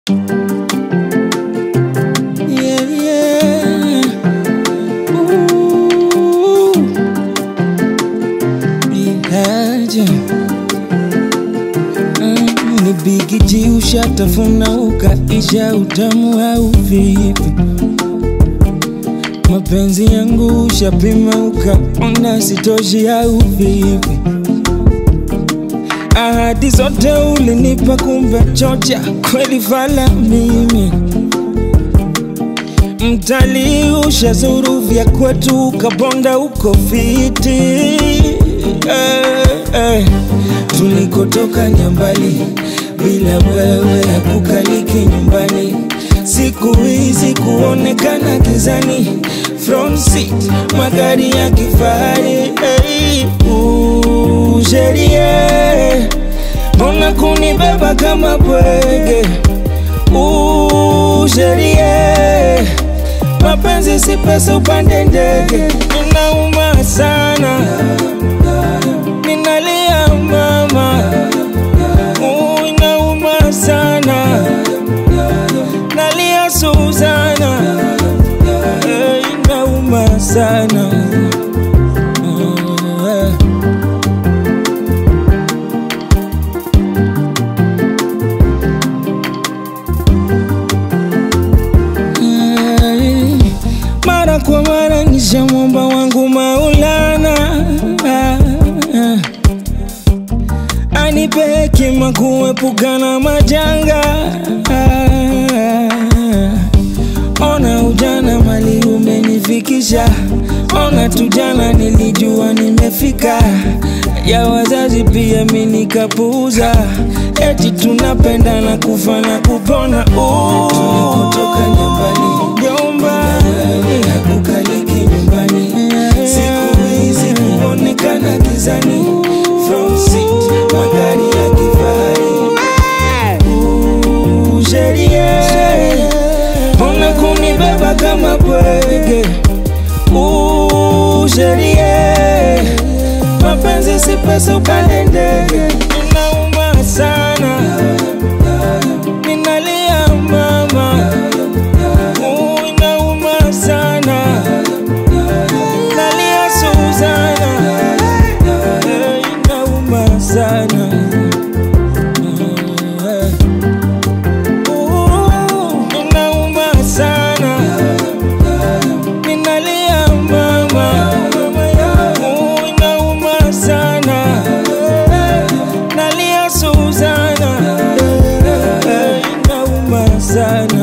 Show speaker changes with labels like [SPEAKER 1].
[SPEAKER 1] Yeah, yeah. Ooh. Niaje. Mm, Ni bigiji ushatafuna ukaisha utamu au vipi? Mapenzi yangu ushapima ukaona sitoshi au vipi? Ahadi zote ulinipa kumbe chocha kweli fala mimi Mtalii ushazuru vya kwetu ukabonda uko fiti eh, eh. Tulikotoka nyambali bila wewe hakukaliki nyumbani Siku hizi kuonekana gizani Front seat, magari ya kifahari hey, uh, sherie Mbona kunibeba kama bwege uh, sherie Mapenzi si pesa upande ndege Inauma sana Ninalia mama uh, Inauma sana Nalia Suzana Eh, Inauma sana Oh, eh. Ay, mara kwa mara nishamwomba wangu Maulana ah, ah. anipe hekima kuepuka na majanga ah, ona ujana mali umenifikisha ona tujana nilijua nimefika ya wazazi pia mi nikapuuza eti tunapenda na kufa na kupona kutoka nyumbani nyumbani hakukaliki nyumbani siku hizi kuonekana gizani Front seat, magari ya kifahari Uh, sherie mbona kunibeba kama bwege Uh, sherie mapenzi si pesa upande ndege inauma sana ninalia mama Uh, inauma sana nalia Suzana Eh, inauma sana Eh. Uh, inauma sana ninalia mama Uh, inauma sana nalia Suzana Eh, inauma sana